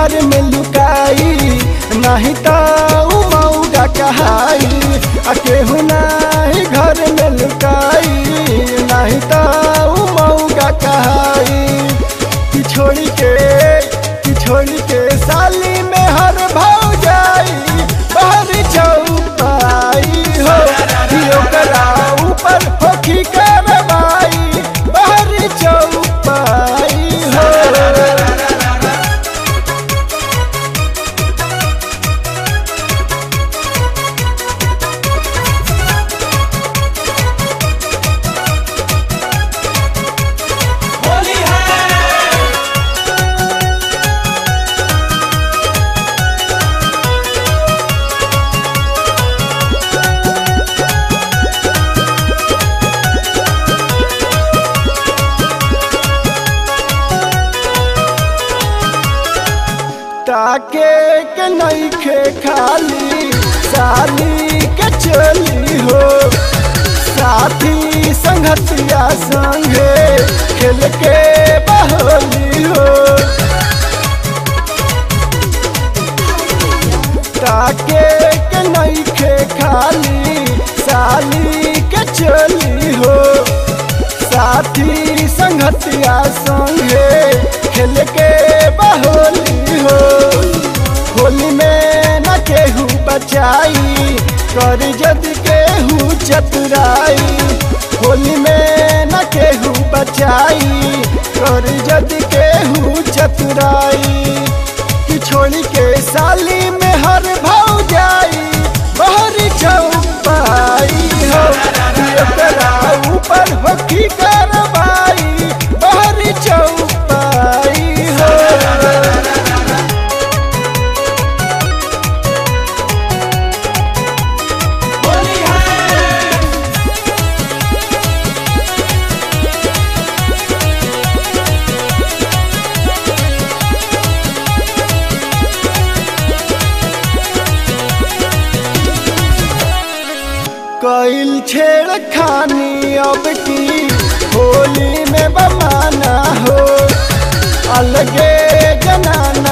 घर में लुकाई नहीं तो उ मऊगा कहाई आ केहू नहीं घर में लुकाई नहीं तो उ मऊगा कहाई कि छोड़ी के कि छोड़ी के साली में हर भाव जाई बाहर चौपाई हो कि ओकरा ऊपर होखी करवाई बाहर चौपाई हो होली है ताके के नईखे खाली साली के चली हो साथी संगतिया संगे खेल के बहोली हो ताके के नईखे खाली साली के चली हो साथी संगतिया संगे खेल के बहोली हो होली में न केहू बचाई कर जद केहू चतुराई होली में न केहू बचाई कर जद केहू चतुराई कि छोड़ी के साली में हर भाव जाई बहरी चौपाई हो कि ओकरा ऊपर होखी करवाई बहरी चौपाई हो होली है कैल छेड़ खानी अब की होली में बमाना हो अलगे जनाना